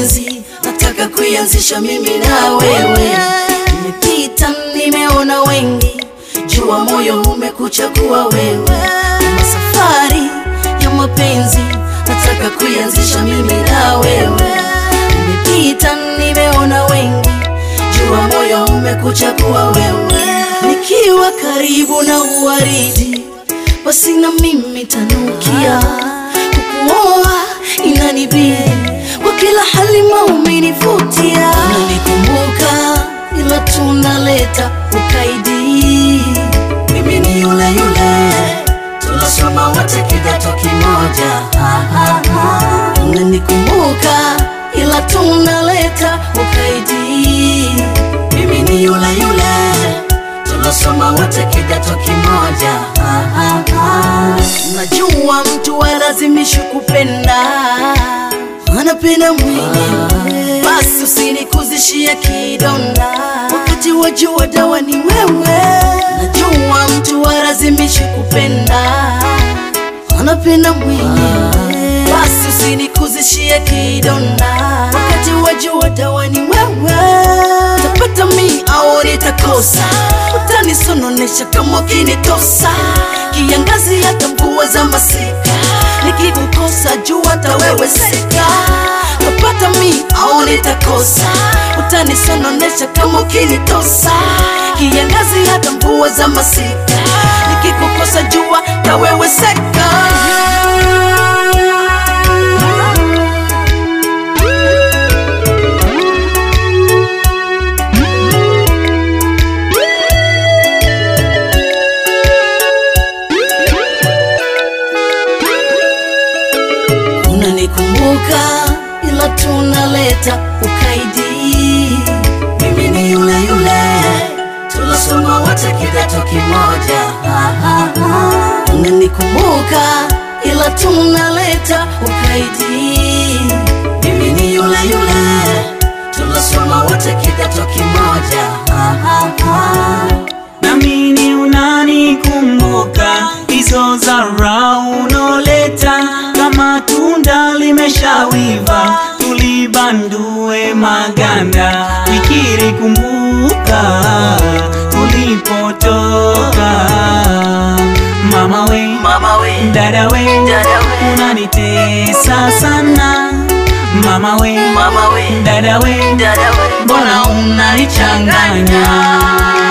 mapenzi nataka kuianzisha mimi na wewe. Nimepita nimeona wengi, jua moyo umekuchagua wewe. Kama safari ya mapenzi nataka kuianzisha mimi na wewe. Nimepita nimeona wengi, jua moyo umekuchagua wewe. Nikiwa karibu na uwaridi, basi na mimi tanukia kukuoa inanibidi kwa kila hali maumenivutia, unanikumbuka ila tunaleta ukaidi. Mimi ni yule yule tunasoma wote kidato kimoja, Ah, ah, ah. unanikumbuka ila tunaleta ukaidi. Mimi ni yule yule tunasoma wote kidato kimoja. Ah, ah, ah. Najua mtu alazimishi kupenda, anapenda mwenyewe, basi usinikuzishie kidonda, wakati wajua dawa ni wewe. Najua mtu alazimishi kupenda, anapenda mwenyewe, basi usinikuzishie kidonda, wakati wajua dawa ni wewe. Utapata mi au nitakosa, utanisononesha kama ukinitosa, kiangazi hata mvua za masika, nikikukosa jua hata wewe seka. Utapata mi au nitakosa, utanisononesha kama ukinitosa, kiangazi hata mvua za masika, nikikukosa jua hata wewe seka. unanikumbuka ila tunaleta ukaidi. Mimi ni yule yule tunasoma wote kidato kimoja. Ah, ah, ah. Unanikumbuka ila tunaleta ukaidi. Mimi ni yule yule tunasoma wote kidato kimoja. Ah, ah, ah. Namini unanikumbuka hizo zara unoleta, kama tunda limeshawiva tulibandue maganda, fikiri kumbuka tulipotoka. Mama we, Mama we, dada we, Dada we. unanitesa sana. Mama we, mama we, dada we, dada we, mbona unanichanganya?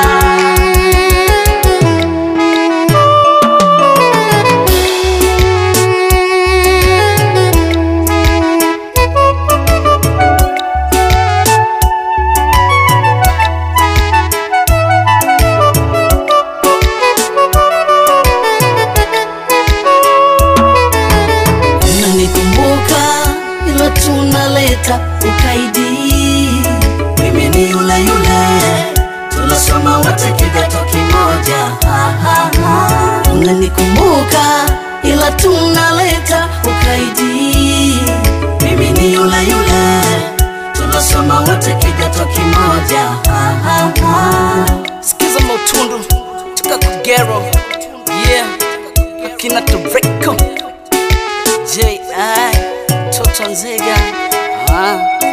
unanikumbuka ila tunaleta ukaidi. Mimi ni yule yule tunasoma wote kidato kimoja. Ah, ah, ah. Unanikumbuka ila tunaleta ukaidi. Mimi ni yule yule tunasoma wote kidato kimoja. Ah, ah, ah. Sikiza mautundu toka Kagero, yeah, akina Toreko J.I. Toto Nzega ah.